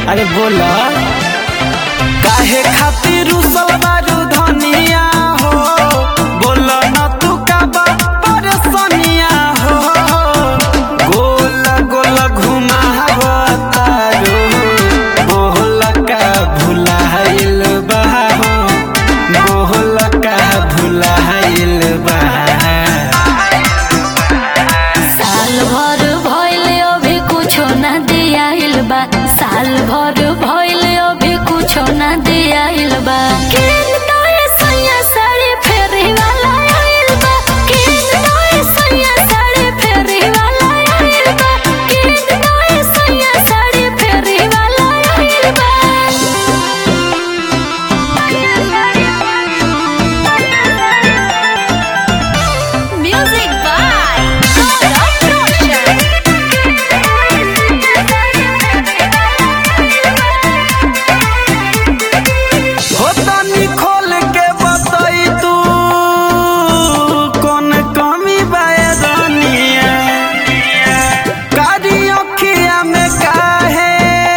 अरे बोला काहे खातिर रुसल बारू धनिया हो बोला न तू का बा परेशानिया हो गोल गोल घुमावतारो बोल का भुलाइल बा हो बोल का भुलाइल बा साल भर भइल अभी कुछो ना दियाइल बा साल भर भइल अभी कुछो ना दियाइल बा किन तोए सैया साड़ी फेरी वाला आइल बा किन तोए सैया साड़ी फेरी वाला आइल बा किन तोए सैया साड़ी फेरी वाला आइल बा Music by हो तनी खोल के बताई तू कौन कमी बायदानिया कारी अखिया में काहे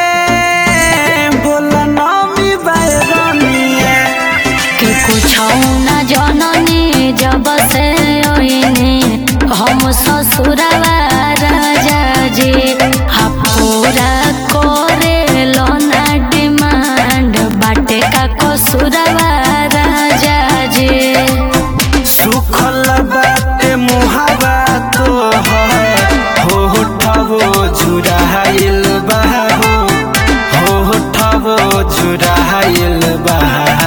बोला नामी बायदानिया कि कुछ न जननी जब से ओइनी हम ससुरवा राजा जी हा पूरा करे लोना डिमांड बाटे का कसुरवा राजा जी सुखल बाटे मुहावा तो हो होठवो झुराइल बा हो होठवो झुराइल बा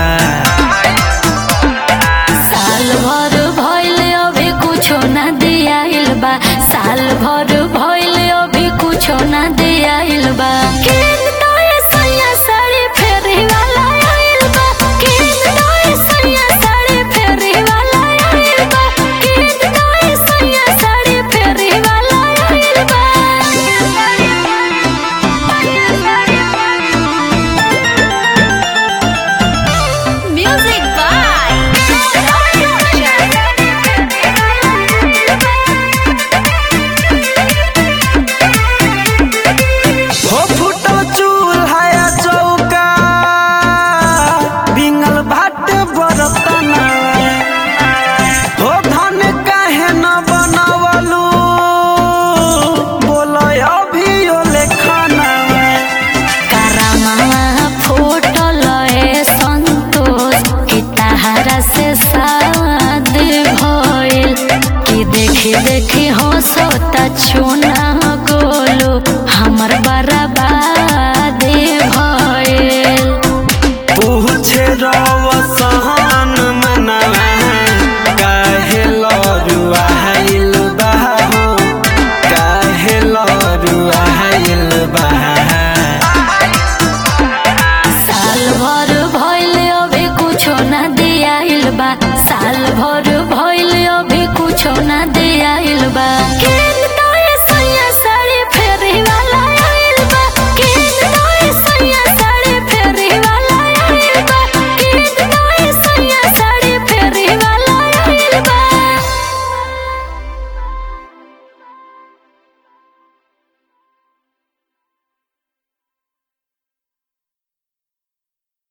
साल भर भइल अभी कुछो ना दियाइल बा साल भर भइल अभी कुछो ना दियाइल बा किन तोए सैया साड़ी फेरी वाला आइल बा किन तोए सैया साड़ी फेरी वाला आइल बा किन तोए सैया साड़ी फेरी वाला आइल बा Music हो फुटल चूल्हा चौका बिंगल भाट बरतना हो धन काहे न बनवलू बोल अभी ओले खाना करमवा फूटल ए संतोष कि तहरा से शादी भइल कि देखी देखी हंसता चुना